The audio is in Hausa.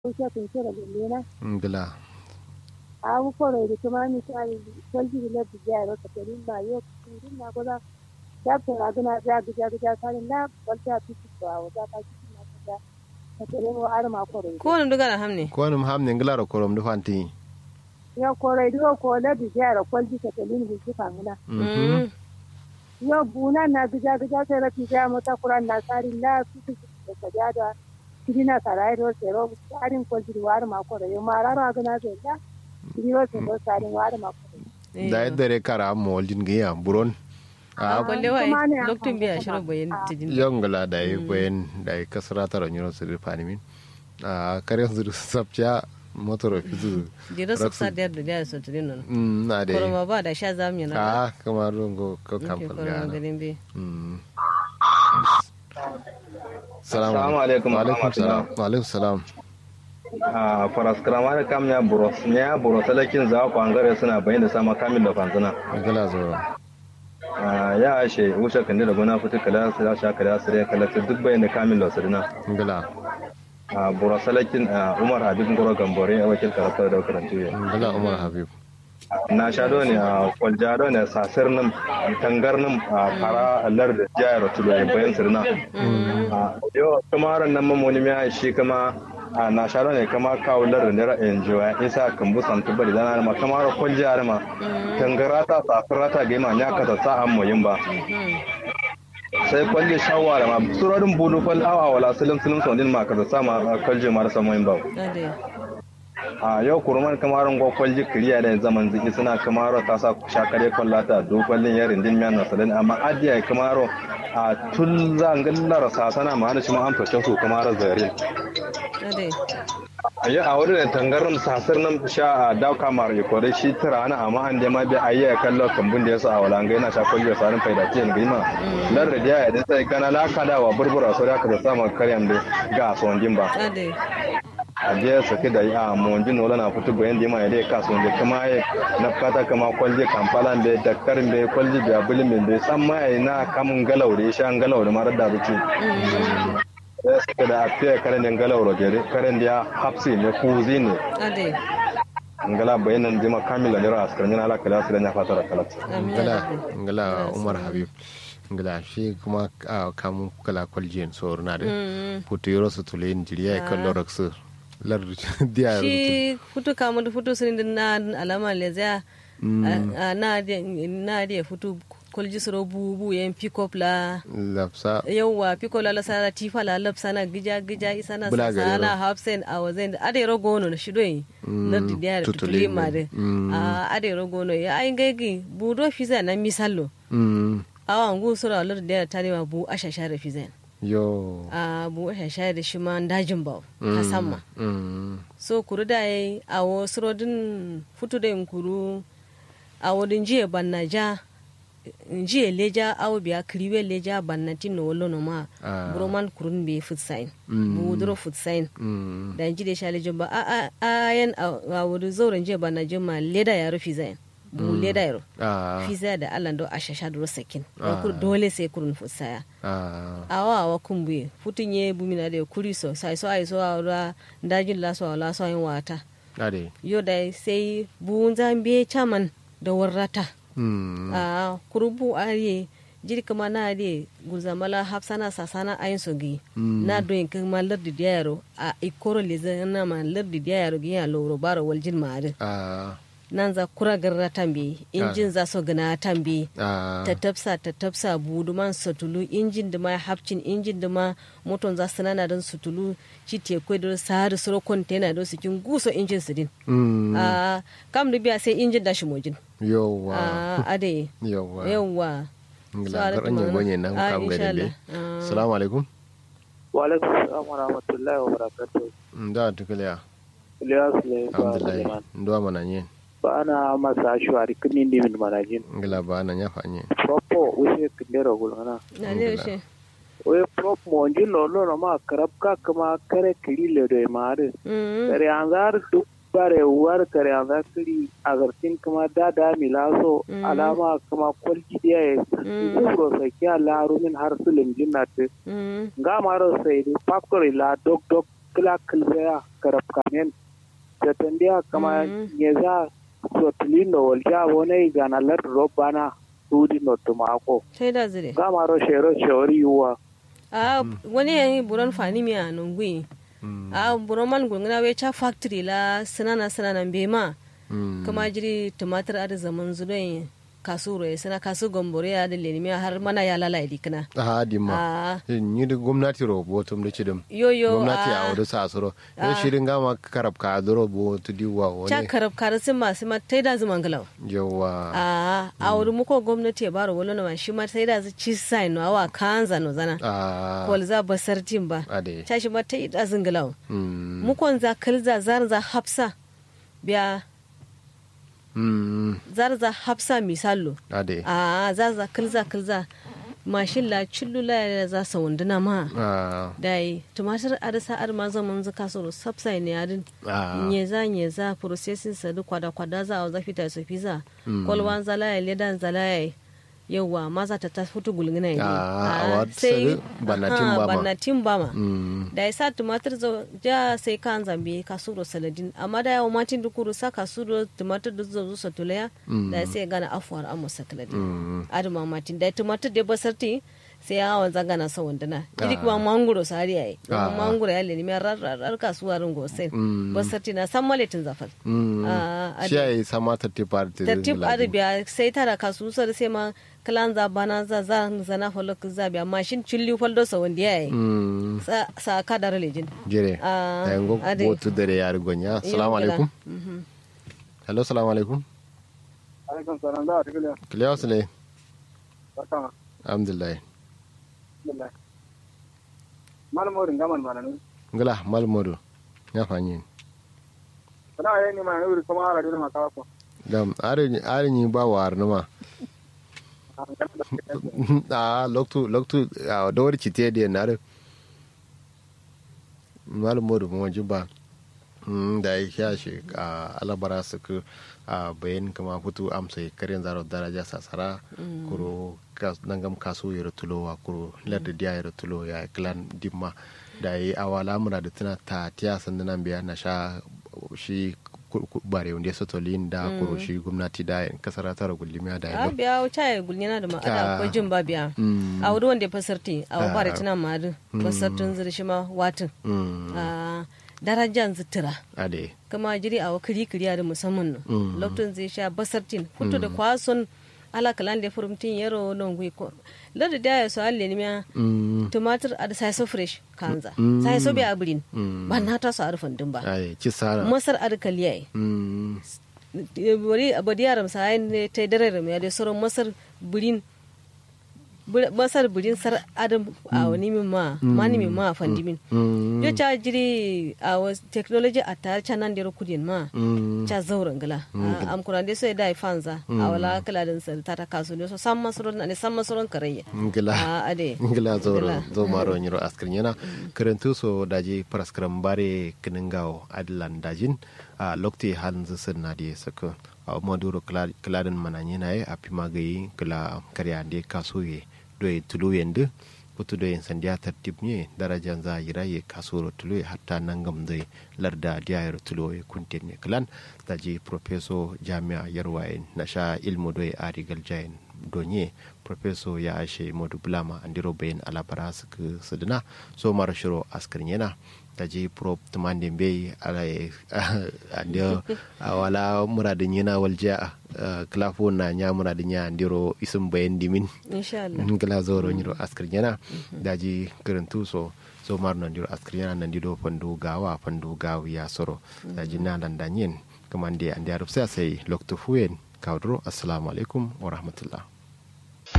kusa kun kira gulena ngila abu koro da kuma misali kwalji da lafi jaya ka tari ba yau kun na goza da ta raguna da ga ga ga kan na kwalta fiti ko a wata ka kiti na ka ka tare mu ar ma koro ko wani duga da hamne ko num hamne ngila ro korom du fanti ya koro do ko lafi jaya kwalji ka tari mu shi fanguna mhm yo buna na ga ga ga sai rafi jaya mata kuran na sari na fiti da ka ja da kidina sarai do sero tsarin kwalji da war ma koro yo mara raguna sai da kidiro sai do tsarin war ma koro da yadda re kara mo waljin giya buron a a kwalle wa kuma ne a lokacin biya hankali shirin bayan kuma. tijin yongla da yi kwen da yi kasara tara nyuro sir fanimin a kare sir sapcha motor fizu jira su sa da da da su tudin nan mm na da koroma ba da sha zamu yana a kamar rungo ko da kam koroma falgana garin be mm Assalamu alaikum wa alaikum salam warahmatullah. wa alaikum salam a faraskara da kam ya buros ya buros salakin za ku angare suna bayin da sama kamil da fanzuna ngila zo Ah, ya ashe wuce kan da gona fitu kala su da shaka da sire kala su duk bayin da kamil da sirna ngila a buros salakin umar habib ngoro gambore a wakil karatu da karantu ya ngila umar habib na shado ne a kwaljado ne sasir nan tangar nan a fara lar da jayar tulo bayan sirna Ah, yo kamaran nan mamoni mai shi kama a na sharo ne kama kawo lar da nera enjoy isa kan bu san tuba da dana ma kamar kon jihar ma tangarata safirata ga ma nya ka ta sa an moyin ba sai kwalle shawara ma surorin bulu fal awa wala silim silim sondin ma ka ta sa ma kalje ma da samoyin ba ade a yau kurman kamarin go kwalji kiriya da zaman ziki suna kamaro ta sa shakare kwallata do kwallin yarin din miyan nasalin amma adiya kamaro a tun zangallar sasana ma da shi ma an fashe su kamaro zarin ade ayi a wurin da tangarin sasar nan sha a dauka mara ya kore shi tira ana amma an da ma bi ayi ya kallo kambun da yasa a wala ga yana sha kwalli sarin faida tiyan gima lar da ya da sai kana la kada wa burbura so da ka da sama karyan da ga sondin ba ade a je sake da a monjin wala na fito bayan da mai dai kaso da kuma ya na fata kama kwalje kampala da dakar da kwalje da bulin da san mai na kamun galau da shan galau da marar da ruci ya sake da afiya karen da galau da gere karen da ya hapsi ne kuzi ne ade ngala bayan nan jima kamila ne ra askar yana alaka da su da ya fata da kalat amin ngila ya rabbi ngila umar habib ngila shi kuma a kamun kala kwaljiyan so na da Mm. putu yoro su tule injiriya ya kallo raksu lar diya shi futu kamu da futu sun din na alama le za a na de na de futu kolji soro bu bu yen pick up la lafsa yauwa pick up la la sana tifa la lap sana gija gija isana Bula gari sana ro. hafsen a wazen ade ro gono na shido yi na di dia tutuli tutuli ma de Mm. a ade ro gono ya ai ngegi bu do fiza na misallo mm awa ngu sura lor dia tani ma bu asha share fizen yo a bu asha share da shi ma dajin ba hasamma mm so kuru da yi a wo surodin futu da yin kuru a wodin jiye banna ja jiye leja awo biya kiriwe leja banna tin no wolo no ma Ah. broman kurun be food sign Mm. bu wudro food sign mm da ji da shale jumba a a a yan a wodi zauren jiye banna juma leda ya rufi zain bu leda yaro ah fiza da Allah do ashasha do sakin Ah. kur dole sai kurun food saya ah awa awa kumbuye futun ye bumina da kuri so sai so ai so awra ndajin la so la so yin wata ade yo da sai buun zambe chaman da warrata mm a kurubu ariye jiri kama na ariye guzamala hafsana sasana ayin sogi Mm. na doyin kama lardi diyaro a ikoro le na ma lardi diyaro gi ya loro baro waljin maade ah nan za kura garra tambe injin za so gana tambe ah ta tafsa ta tafsa budu man sutulu injin da ma hapcin injin da ma moton za su nana don sutulu ci te kwai da sahari suro kontena don su kin guso injin su din mm a kam da biya sai injin da shi mojin yowa a ade yowa yawwa ngila garan yin gonye nan Ah, kam insha gari Allah. dai Ah. assalamu alaikum wa alaikum salam wa rahmatullahi wa barakatuh da tukaliya Ilyas ne ba alhamdulillah Suleiman ndo mana nye ba ana masa shuwari kini ndi min manajin ngila ba na nyafa nye propo use kindero gulana na ne shi we prop mo nji lo lo no ma karab ka kama kare kiri le do mare Mm. kare anzar duk bare war kare anzar kiri agartin kama dada milaso Mm. alama kama kwalji dia e Mm. zuro sai kya laru min har sulim jinnat Mm. nga maro sai di faktori la dok dok kila kilzaya karab kamen jatandiya kama Mm. nyeza sotilindo walja wone ganalar robana sudi no tumako sai da zire gamaro shero shori yuwa a wani yayi buron fani mi a nungwi Mm. a buron man gungana we cha factory la sinana sinana bema Mm. kama jiri tumatir a da zaman zudoyin kasuro ya sana kasu gombore ya da lenimi har mana ya lalai dikina a dimma a ni da gwamnati ro botum da cidum yoyo gwamnati a a wadda sa suro ya shirin gama karab ka duro bo tu diwa cha wani karab karasin masu ma tai da zuman galau yawa a a wuri muko gwamnati ya baro wani ma shi ma sai da zu ci sai no awa kanza no zana a kol za basar tin ba ade cha shi ma tai da zungalau Mm. mukon za kalza zar za hafsa biya Mm. zar za hafsa misallo ade a za za kalza kalza mashin la cillu la za sa wunduna ma a dai tumatir arisa ar ma zaman zaka so subsai ne adin a nyeza nyeza processing sa duk kwada kwada za a zafi ta su fiza kolwan zalaya ledan zalaya yawa maza ta ta futu gulgina ne Ah, a wat sari banatin aha, bama. banatin bama Mm. da ya sa tumatir zo ja sai kan zambi kasuro saladin amma da yawa matin dukuru sa kasuro tumatir da zo sa tulaya da ya sai gana afuwar amma saladin Mm. aduma matin da tumatir da basarti sai ya hawan zagana sa wandana idi kuma mangoro sari yayi Ah. mangoro ya leni mai rar kasuwa ringo sai Mm. basarti na san maletin zafal Mm. Ah, shi ya yi sama tarti parti tartib arabiya sai tara kasu sar sai ma kalan za bana za za zana falok za biya mashin chilli faldo sa wanda yayi Mm. sa sa ka dar lejin jere Ah, a yango ade. botu dare ya rigonya salamu alaikum Mhm. hello salamu alaikum alaikum salam da ta gila kiliya wasu ne barka alhamdulillah alhamdulillah malam morin gaman malanu ngala malmodo ya fanyi kana yayin ni ma yuri kuma ara dole maka ko dam are are ni ba war numa a loktu loktu a dawar cite da na re malmodo mo jiba Mm, da ya sha shi a alabara su ku a bayan kama fito amsa karin zaro daraja sasara kuro kas- nangam kaso ya tulowa kuro larda diya ya tulo ya klan dimma da ya yi awala muna da tuna ta tiya sandunan biya na sha shi ku- ku- bare wanda ya sotolin da kuro shi gwamnati da in kasar tara gulimiya da a ya biya wuce ya gulnina da ma'ada Ah. akwai jin ba biya Mm. a wuri wanda ya fasarti a Ah. wabare tana ma'adu fasartin zirshi ma watin Mm, a darajan zitira ade kama jiri a wakiri kiriya da musamman no Mm. lokacin zai sha basartin hutu da kwason alakalan da furumtin yaro non gwi ko lada da ya so alle ni miya Mm, tumatir a da sai so fresh kanza Mm. sai so bi abrin Mm. ba na ta so arfan din ba ai ci sara masar arkaliya Mm, bari abadi yaram sai ne ta dare ram ya da sauran masar burin bur- masar burin sar adam a wani min ma mani min ma fandi min mm, yo cha jiri a was technology a tar chanan dero kudin ma mm, cha zauren gala am kuran de so da fanza a wala kala din sar ta ta kasu ne so sam masaron ne sam masaron karayya ngila a ade ngila zoro Ngila. zo maro nyiro askrin yana karantu so daji praskram bare kiningawo adlan dajin a lokti han zisin na di sako a maduro kladin mananye na a pima gayi kala karya de kasuye doye tulu yende putu doye sandiya tartib nye darajan za yira ye kasuro tulu ye hatta nangam zai larda diya yaro tulu ye kuntin ne klan daji professor jami'a yarwaye na sha ilmu doye arigal jayin donye professor ya ashe modu bulama andiro bayin alabara suka suduna so mara shiro askarin yana da ji prop tumande be ala andio wala muradin yana walja klafo na nya muradin ya andiro isum bayin dimin insha Allah ngala zoro nyiro askarin yana da ji karantu so so mar nan diro askarin yana nan dido fandu gawa fandu gawi ya soro da ji na landanyen kamande andi arab sai sai lokto fuyen kawdro assalamu alaikum wa rahmatullah